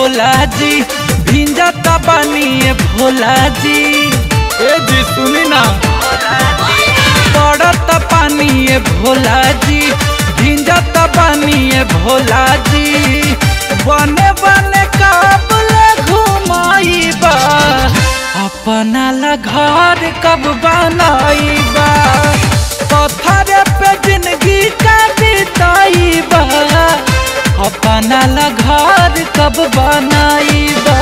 भोला जी भिंजत बानी ए भोला जी ए जी सुनी ना पड़त पानी ए भोला जी भिंजत पानी ए भोला जी बने बने काबले घुमाइबा अपना ला घर कब बनाइबा पत्थर पे जिंदगी का बिताइबा अपना ला घर कब बनाइबा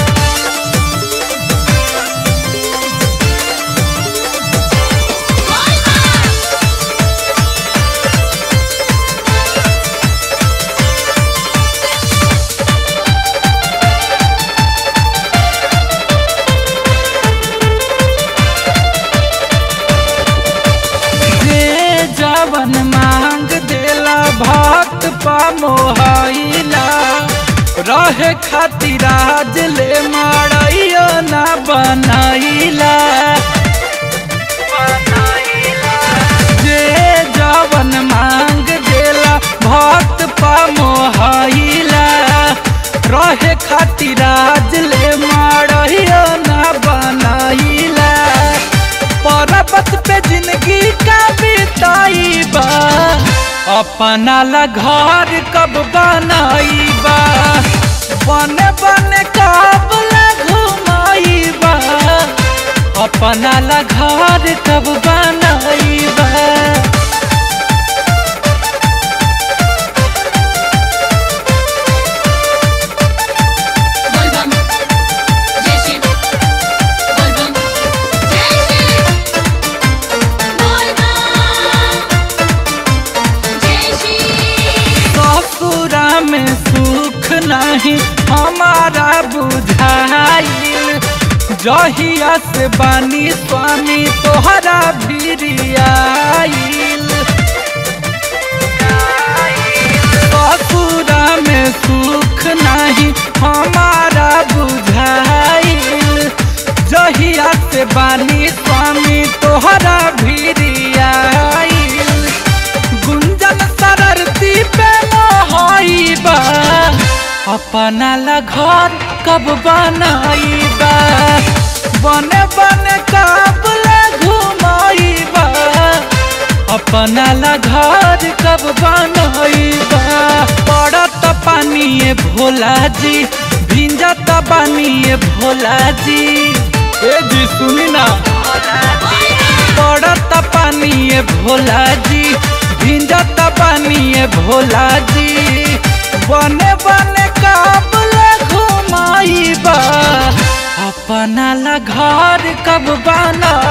जे जवन मांग देला भक्त पा मोहाइला रहे खातिर आज ले मारैयो ना बनाइला जे जवन मांग देला भक्त पा मोहाइला रहे खातिर आज ले मारैयो ना बनाइला पर्वत पे जिंदगी का बिताइबा अपना ला घर कब बनाइबा बने बने कब ला घुमाइबा अपना ला घर कब बनाइबा बोलबम जय शिव बोलबम जय शिव बोलबम जय शिव ससुरा में सुख नहीं हमारा बुझाइल जहिया से बानी स्वामी तोहरा भिरियाइल ससुरा में सुख नहीं हमारा बुझाइल जहिया से बानी स्वामी तोहरा भिरियाइल गुंजन सररती पे मोहाइबा अपना ला घर कब बनाइबा बने बने कब ला घुमाइबा अपना ला घर कब बनाइबा पड़त पानी ए भोला जी भिंजत पानी ए भोला जी ए जी सुनी ना पड़त पानी ए भोला जी भिंजत पानी ए भोला जी बने बने काबले घुमाइबा अपना ला घर कब बना